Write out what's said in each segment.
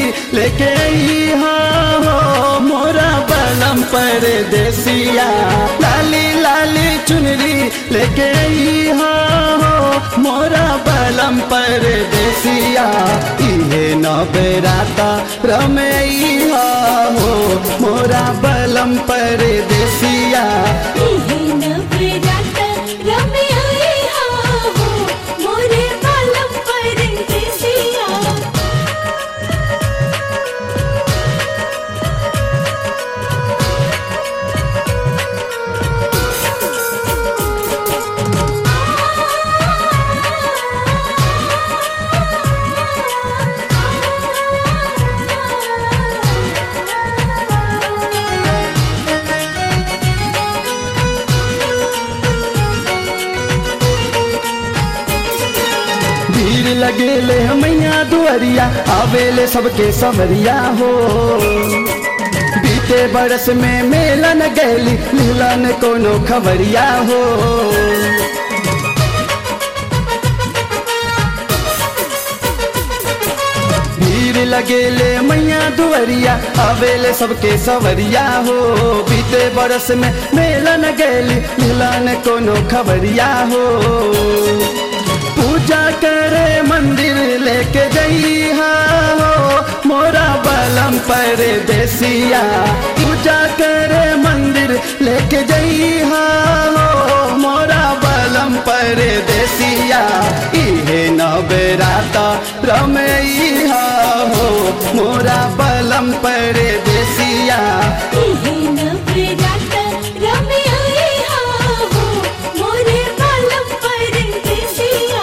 लेके अइहा हो मोरा बलम पर देसिया लाली लाली चुनरी लेके अइहा हो मोरा बलम पर देसिया इहे नबराता रमैया हो मोरा बलम पर देसिया मोरे बालम परदेसिया भीड़ लगेले मैया दुअरिया आवेले सबके समरिया हो बीते बरस में मेलन गैली मिलन कोनो खबरिया हो भीड़ लगेले मैया दुअरिया आवेले सबके सवरिया हो बीते बरस में मेलन गैली मिलन कोनो खबरिया हो पूजा करे मंदिर लेके जइहा हो मोरा बलम पर देसिया पूजा करे मंदिर लेके जइहा हो मोरा बलम पर देसिया इहे नबराता रमैया हो मोरा बलम पर देसिया मोरे बालम परदेसिया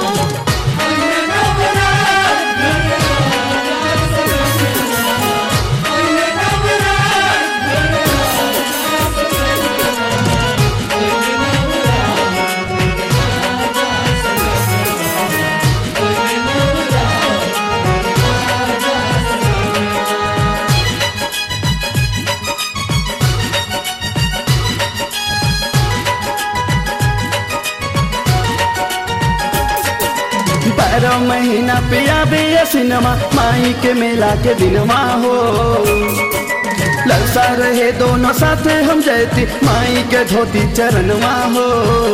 बारह महीना पिया बे सिनेमा माई के मेला के दिनमा हो ललसा रहे दोनों साथे हम जयती माई के धोती चरणवा हो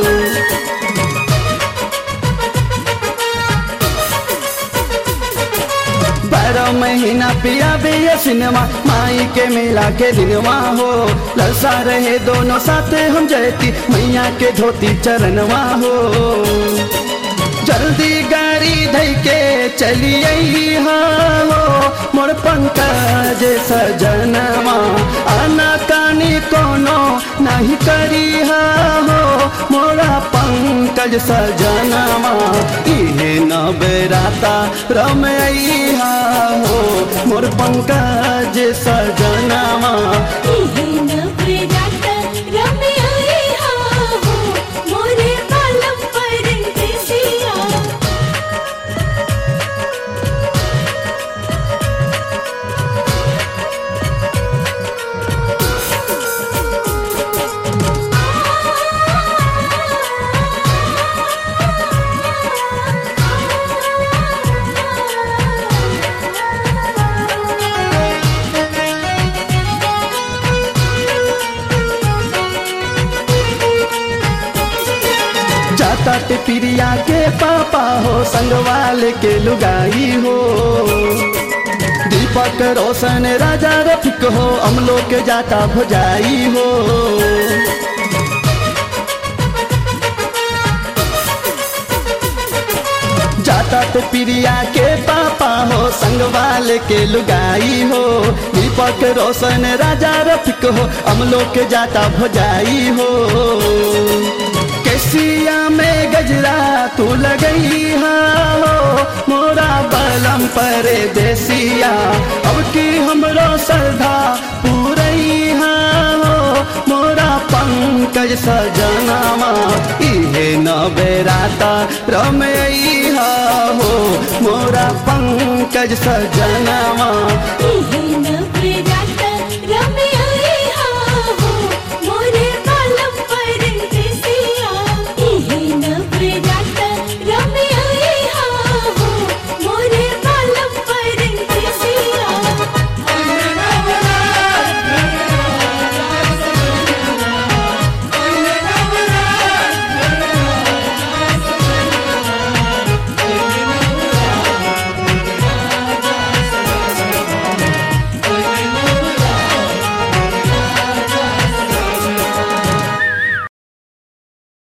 बारह महीना पिया बे सिनेमा माई के मेला के दिनवा हो ललसा रहे दोनों साथे हम जयती मैया के धोती चरणवा हो जल्दी गाड़ी धई के चलिए हो मोर पंकज सजनवा आना कानी कोनो नहीं करी हो मोरा पंकज सजनवा इहे नबराता रमैया हो मोर पंकज सजनवा मोरे बालम परदेसिया जाता ते प्रिया के पापा हो संगवाल के लुगाई हो दीपक रोशन राजा रफिक हो अमलो के जाता भुजाई हो जाता तो प्रिया के पापा हो संगवाल के लुगाई हो दीपक रोशन राजा रफिक हो अमलो के जाता भुजाई हो केसिया में गजरा तू लगई हो मोरा बलम पर देसिया अब की हमरो श्रद्धा पूरई हो मोरा पंकज सजनामा इहे नबेराता रमैया हो मोरा पंकज सजनामा इहे न